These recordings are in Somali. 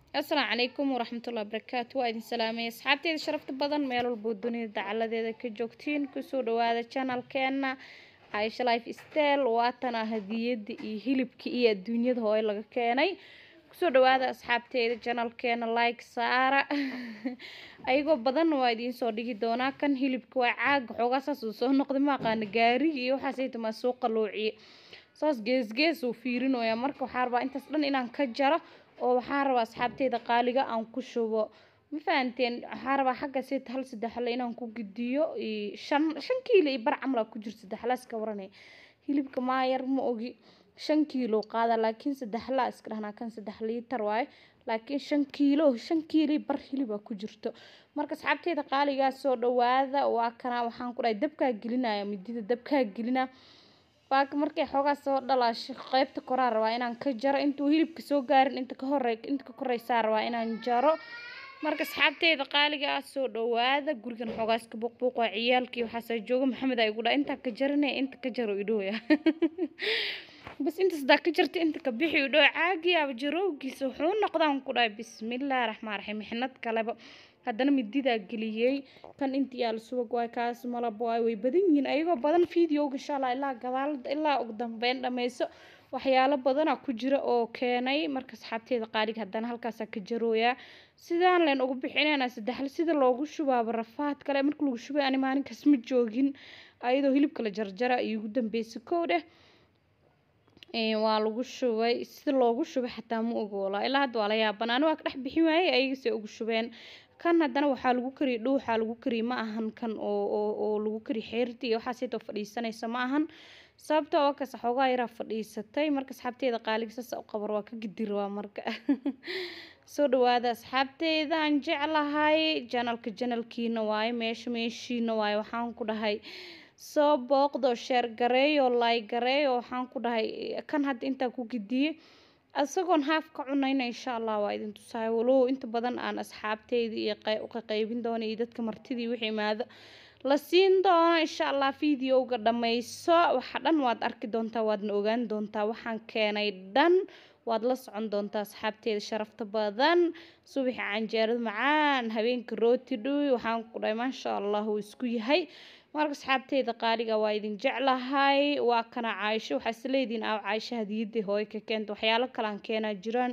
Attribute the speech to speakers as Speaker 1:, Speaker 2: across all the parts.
Speaker 1: asalaamu calaykum waraxmatullahi wabarakaatu waa idin salaamay asxaabteeda sharafta badan meel walboo dunida dacaladeeda ka joogtiin kusoo dhawaada janalkeena caisha life stel waatana hadiyada iyo hilibka iyo adduunyada hooyo laga keenay kusoo dhawaada asxaabteeda janalkeena like saara ayagoo badan waa idiin soo dhigi doonaa kan hilibka waa caaga xoogaa saas uu soo noqday ma aqaana gaariga iyo waxaasaytamaa soo qaluuciye saas geesgees uu fiirinoyaa marka waxaa rabaa intaas dhan inaan ka jaro oo waxaan rabaa asxaabteyda qaaliga aan ku shubo ma fahanteen waxaa rabaa xagga sita hal saddexle inaan ku gidiyo shan shan kiilo iyo bar camla ku jirto saddexla iska waranay hilibka maayar ma ogi shan kiilo qaada laakiin saddexla iska dhahnaa kan saddex liitar waaye laakiin shan kiilo shan kiilo iyo bar hiliba ku jirto marka asxaabteyda qaaligaa soo dhawaada waa kana waxaan ku dhahay dabkaa gelinaya midida dabkaa gelina baaka markay xoogaa soo dhalaasho qeybta koraa rabaa inaan ka jaro intuu hilibka soo gaarin inta ka hore inta ka koreysaa rabaa inaan jaro marka asxaabteyda qaaliga ah soo dhawaada gurigan xoogaa iska buuqbuuq waa ciyaalkii waxaasaa jooga maxamed ay igu dhaa intaa ka jaranaya inta ka jaro idhooya bas intaas daa ka jarta inta ka bixi idhoo caagiyaaba jarowgiisa wuxuu noqdaan ku dhahay bismillaahi raxmaan raxiim mixnad kaleba haddana mididaa geliyey kan inta yaal subag waay kaas malab waay way badan yihiin ayagoo badan videoga insha allah ilaa gadaal ilaa ugu dambeyn dhameyso waxyaalo badana ku jira oo keenay marka asxaabteeda qaaliga haddana halkaasaa ka jarooyaa sidaan leen ugu bixinayna saddexle sida loogu shubaaba rafaad kale marka lagu shubay ani maalinkaas ma joogin ayadoo hilibka la jarjara iyo ugu dambeysay kow dheh waa lagu shubay sida loogu shubay xataa ma ogoola ilaa hadda waa la yaaban ani waa ka dhex bixin waayey ayagase ugu shubeen kan haddana waxaa lagu kariyay dhuuxaa lagu kariyay ma ahan kan oo oo oo lagu kariyay xeerti iyo waxaa sitoo fadhiisanaysa ma ahan sababtoo waa kas xoogaa yaraa fadhiisatay marka asxaabteeda qaaliga saas u qabar waa ka gidi rabaa marka soo dhawaada asxaabteeda aan jeclahay janalka janalkiina waaye meesha meeshiina waaye waxaan ku dhahay soo booqdo sheer gareeyo laay gareeyo waxaan ku dhahay kan hadda intaa ku gidiyey isagoon haaf ka cunayna insha allah waa idin tusaaya walow inta badan aan asxaabteyda iyo uka qaybin doono iyo dadka martidii wixii imaado la siin doono insha allah videoga dhammayso waxa dhan waad arki doontaa waadna ogaan doontaa waxaan keenay dhan waad la socon doontaa asxaabteeda sharafta badan subaxi canjeerada macaan habeenka rooti dhuy waxaan ku dhahay maasha allah uu isku yahay marka asxaabteyda qaaliga waa idin jeclahay waa kana caaisho waxaa isleediin aa caaisho hadiyadii hooyo ka keenta waxyaalo kalaan keenaa jiraan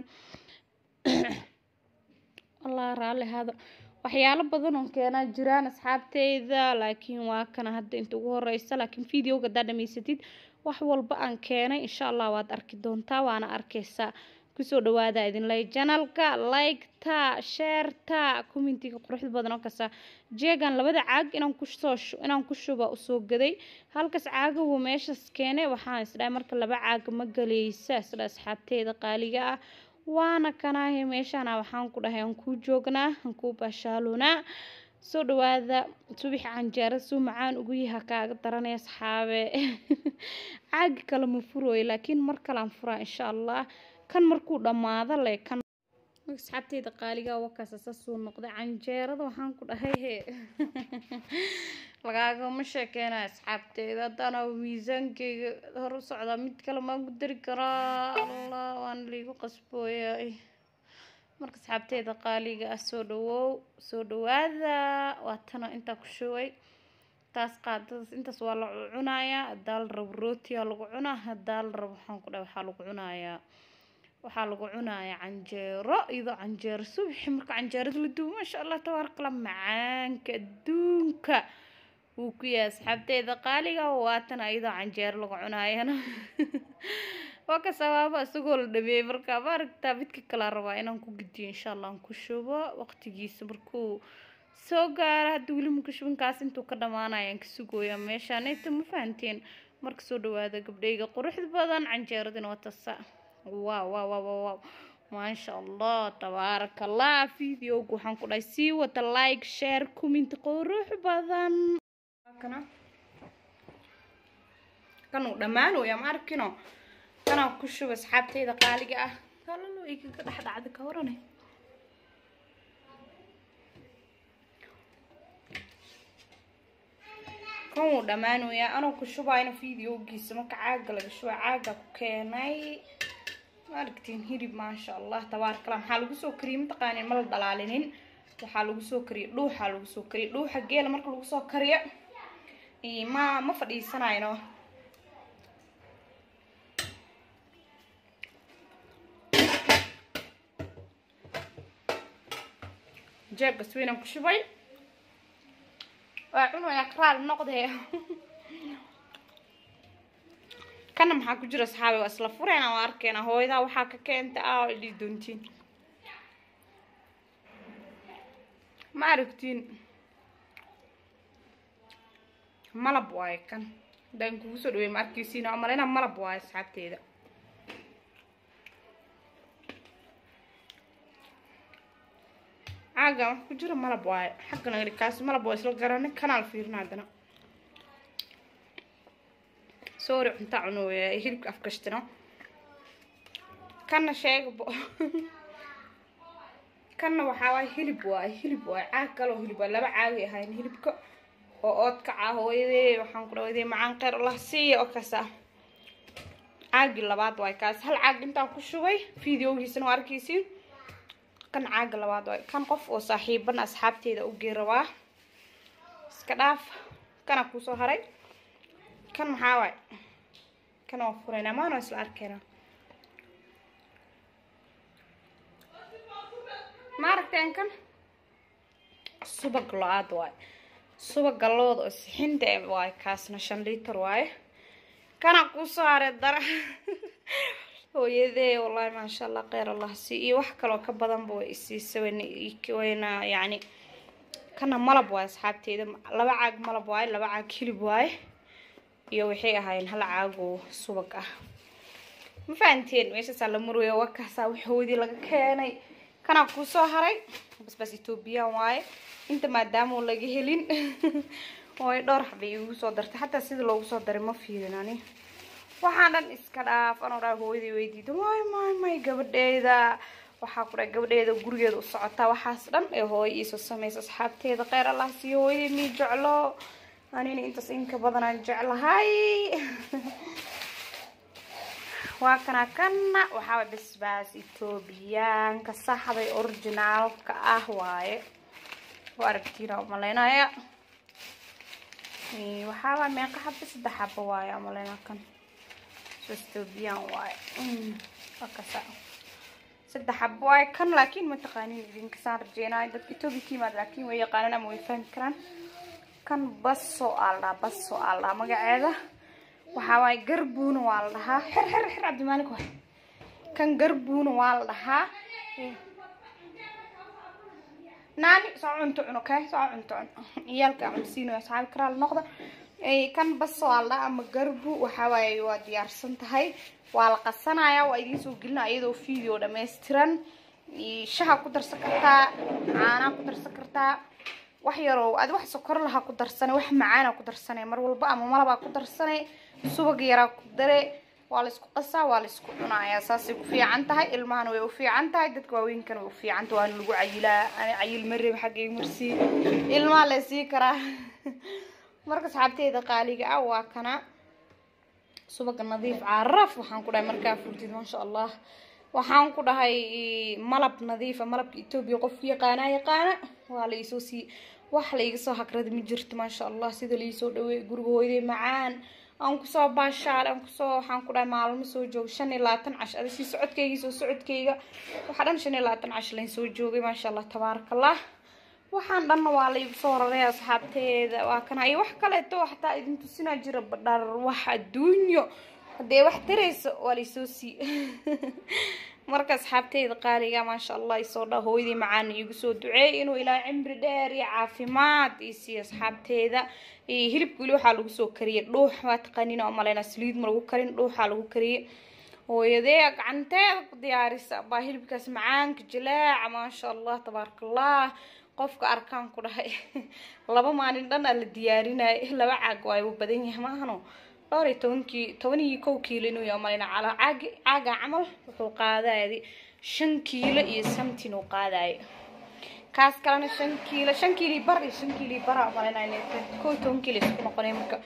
Speaker 1: allah raalli hada waxyaalo badan oon keenaa jiraan asxaabteyda laakiin waa kana hadda inta ugu horeysa laakiin videoga haddaa dhamaysatid wax walba aan keenay insha allah waad arki doontaa waana arkeysaa kusoo dhawaada idinlay janalka liketa sheerta commentiga quruxda badan oo kasta jeegan labada caag inaan kusoo inaan ku shuba usoo gaday halkaas caagahu meeshaas keenay waxaan isdhahay marka laba caaga ma galaysa isdha asxaabteeda qaaliga ah waana kanaahe meeshana waxaan ku dhahay aan kuu joognaa aan kuu baashaalunaa soo dhawaada subaxi canjeera suu macaan ugu yaha kaaga daranay asxaabe caagi kale ma furooyo laakiin mar kalean furaa insha allah kan markuu dhammaado le kan asxaabteyda qaaliga wakaasa saasuu noqday canjeerada waxaan ku dhahay he lagaagama sheekeyna asxaabteyda haddana miisaankeyga hor u socdaa mid kale maan ku dari karaa allah waan liigu qasbooyay marka asxaabteyda qaaliga ah soo dhawow soo dhawaada waa tana intaa ku shubay taas qaadadas intaas waa la cunayaa hadaa la rabo rootiyaa lagu cunaa hadaa la rabo waxaan ku dhahay waxaa lagu cunayaa waxaa lagu cunayaa canjeero iyadoo canjeero subaxi marka canjeerada la duubo maasha allah tabaarkala macaanka adduunka wuu ku yahay asxaabteyda qaaliga waatan iyadoo canjeero lagu cunaayana waa ka sabaaba isagoo la dhameeyey marka ma aragtaa midka kalaa rabaa inaan ku gidiyo insha allah aan ku shubo waqtigiisa markuu soo gaaro hadda weli ma ku shubin kaas intuu ka dhamaanaya aan ka sugooyaa meeshaan inta ma fahanteen marka soo dhawaada gabdhayga quruxda badan canjeeradina waa tasa waaw waaw waaw waaw maasha allah tabaaraka allah videoga waxaan ku dhahay sii wata like share comment qurux badan kana kanuu dhammaanooya ma arkino kanaa ku shuba asxaabteyda qaaliga ah kalalo igaga dhex dhacda ka warane kan wuu dhammaanoyaa anoo ku shubayna videogiisa marka caaga laga shuba caaga ku keenay maaragtiin hilib maasha allah tabaarkala maxaa lagu soo kariyey mataqaanin mala dhalaalinin waxaa lagu soo kariyey dhuuxaa lagu soo kariyey dhuuxa geela marka lagu soo kariyo ma ma fadhiisanayno jeebka swiinan ku shubay waa cunayaa karaal noqdee kana maxaa ku jira asxaabi waa isla fureyna waa arkeena hooyadaa waxaa ka keenta ah idhi doontiin ma aragtiin malab waaye kan hadaan kugu soo dhawey ma arkeysiin waa maleyna malab waaye asxaabteeda caagan wax ku jira malab waaye xagga nagri kaas malab waa isla garani kanaal fiirina haddana sorry cunta cunooya hilibka afkashtino kana sheegabo kanna waxaa waaye hilib waaye hilib waaye caag kaloo hilib waaye laba caagay ahayn hilibka oo oodkaca hooyadee waxaan ku dhawaydee macaan kheyr allah siiya oo kaasa caagii labaad waaye kaas hal caag intaan ku shubay videogiisana waa arkeysiin kan caaga labaad waaye kan qof oo saaxiiban asxaabteeda u gee rabaa iska dhaaf kana kusoo haray kan maxaa waaye kan waa furayna maano isla arkeyna ma aragteen kan subag lo-aad waaye subaga looda oo sixinta waaye kaasna shan liiter waaye kana kusoo haray dara hooyadee wallaahi maasha allah kheyr allah sii iyo wax kaloo ka badanba way isiisa wayna yacni kana malab waaye asxaabteeda laba caag malab waaye laba caag hilib waaye iyo waxay ahaayeen hal caagoo subag ah ma fahanteen meeshaasaa la marweya wakaasaa waxoodii laga keenay kanaa kusoo haray basbaas ethoobiyan waaye inta maadaama laga helin way dhowr xabay igu soo dartay xataa sida loogu soo daray ma fiirin ani waxaan dhan iska dhaaf anoo dhaa hooyadii weydiida may may may gabadheeda waxaa ku dhahay gabadheeda gurigeeda u socotaa waxaas dhan ee hooyo iisoo samaysa asxaabteeda kheyr allah siiyo hooyadii mii jeclo anina intaas inka badanaan jeclahay waa kana kana waxaa basbaas ethoobiyaanka saxday originaalka ah waaye waa aragtiina umaleynaya waxaawaa meeqa xaba saddex xaba waaye umaleyna kan ethoobiyan waaye waa kasa saddex xaba waaye kan laakiin ma taqaanin idinkasaan rajeynayo dadka etoobiya ka yimaad laakiin way yaqaanaan ama way fahmi karaan kan baso aa la dhahaa baso aa la dhahaa magaceeda waxaa waaye garbuuna waa la dhahaa xer xer xer cabdimaalik waay kan garbuuna waa la dhahaa naani soo cunto cun okay soo cunto cun ciyaalka cunsiinayo asxaabi karaa la noqda kan baso aa la dhahaa ama garbu waxaa waaye waa diyaarsan tahay waa la qasanayaa waa idiin soo gelinaa iyadoo video dhammaystiran shaha ku darsan kartaa caanaa ku darsan kartaa wax yaroo adi wax sokor lahaa ku darsanay wax macaana ku darsanay mar walba ama malabaa ku darsanay subag yaraa ku dare waa la isku qasaa waa la isku cunayaa saasay ku fiican tahay ilmahana way u fiican tahay dadka waaweynkan way u fiican tahay waana lagu cayilaa ani cayil mareeb xaggay marsii ilmaha la sii karaa marka asxaabteeda qaaliga ah waa kana subaga nadiif caraf waxaan ku dhahay markaa furtid maasha allah waxaan ku dhahay malab nadiifa malabka etoobiya qofku yaqaanaa yaqaana waa la iisoo sii wax la iga soo hagrada ma jirto maasha allah sida laiisoo dhaweey guriga hooyadey macaan aan kusoo baashaale aan kusoo waxaan ku dhahay maalmo soo jooga shan iyo labaatan cash ada sii socodkayga soo socodkayga waxaa dhan shan iyo labaatan cash layn soo joogay maasha allah tabaaraka allah waxaan dhanna waa la igu soo raray asxaabteeda waa kana iyo wax kaleeto xataa idin tusinaa jira badhar wax adduunyo haddee wax tarayso waa laysoo sii marka asxaabteyda qaaliga maasha allah isoo dha hooyadii macaan iigu soo duceey inuu ilaa cimri dheer iyo caafimaad isiiyo asxaabteeda hilibka weli waxaa lagu soo kariyay dhuux waa taqaaniin oo maleyna saliid ma lagu karin dhuuxaa lagu kariyay hooyadee gacanteeda ku diyaarisa baa hilibkaas macaanka jilaaca maasha allah tabaaraka allah qofka arkaan ku dhahay laba maalin dhan aa la diyaarinaya laba caag waa u badan yahay maahano dhowr iyo tobankii toban iyo kow kiilo inuu yahay malina calaa caagi caaga camal wuxuu qaadayay shan kiilo iyo samtin uu qaadayo kaas kalena shan kiilo shan kiilo bar iyo shan kiilo bara malina inay kow iyo toban kiilo isku noqonay marka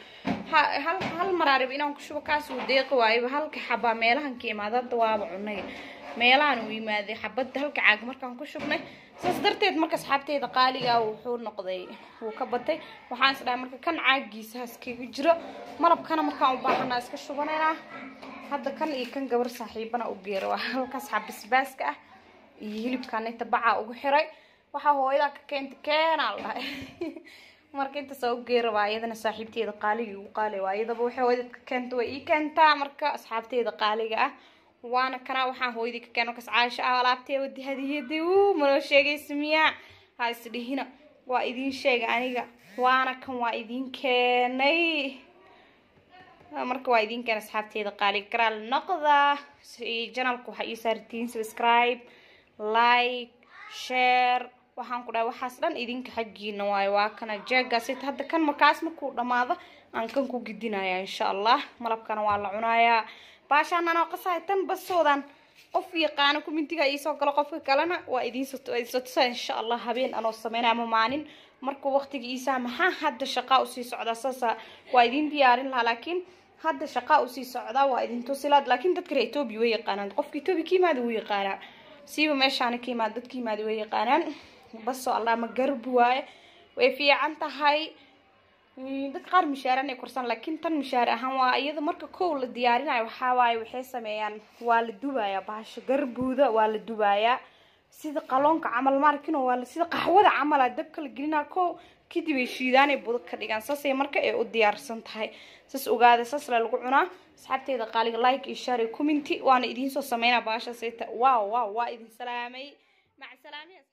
Speaker 1: hal hal maraarib inaan ku shubo kaas uu deeqi waayaba halka xabaa meelahan ka imaada hadda waaba cunay meelahan uu yimaaday xabadda halka caag markaan ku shubnay saas darteed marka asxaabteeda qaaliga wuxuu noqday wuu ka batay waxaan is dhahay marka kan caagiisa haskaga jiro malabkana markaan u baahanaa iska shubanaynaa hadda kan iyo kan gabar saaxiibana u geera waa halkaas xabisbaaska ah iyo hilibkaan inta bacaa ugu xiray waxaa hooyadaa ka keenta keenaa la dhahay marka intaas u geera waa iyadana saaxiibteeda qaaliga ugu qaali waa iyadaba waxay hooyadad ka keenta way ii keentaa marka asxaabteeda qaaliga ah waana kana waxaan hooyadii ka keen markaas caasho ah alaabtee wadi hadiyadii uu manoo sheegaysa miyaa ha isdhihina waa idiin sheega aniga waana kan waa idiin keenay marka waa idiin keenay asxaabteeda qaaliga garaal noqda janalka waxaa ii saartiin subscribe like share waxaan ku dhahay waxaas dhan idinka xaggiina waayo waa kana jeegaas hadda kan markaas markuu dhamaado aan kan ku gidinaya insha allah malabkana waa la cunayaa baashaan anoo qasahay tan basoodan qof yaqaano kumintiga iisoo galo qofka kalena waa idiinsotusa insha allah habeen anoo sameynaya ama maalin markuu waqtiga iisaa maxaa hadda shaqaa usii socdaa saasa waa idiin diyaarin lahaa laakiin hadda shaqaa usii socdaa waa idin tusilaad laakiin dadka reer etoobiya way yaqaanaan qofka etoobiya ka yimaada wuu yaqaanaa siiba meeshaana ka yimaada dadka yimaada way yaqaanaan basoo allah ma garbi waaye way fiican tahay dadka qaar mishaaran ay korsan laakiin tan mishaar ahaan waa iyada marka kow la diyaarinayo waxaa waaye waxay sameeyaan waa la dubayaa bahasha garbuuda waa la dubayaa sida qaloonka camal maarkino waa sida qaxwada camala dabka la gelinaa kow kadib ay shiidaanay budo ka dhigaan saasay marka ay u diyaarsan tahay saas ogaada saas la lagu cunaa asxaabteeda qaaliga like iyo share iyo commenti waana idiin soo sameynaa bahasha sayta waaw waaw waa idin salaamay maca salaamiya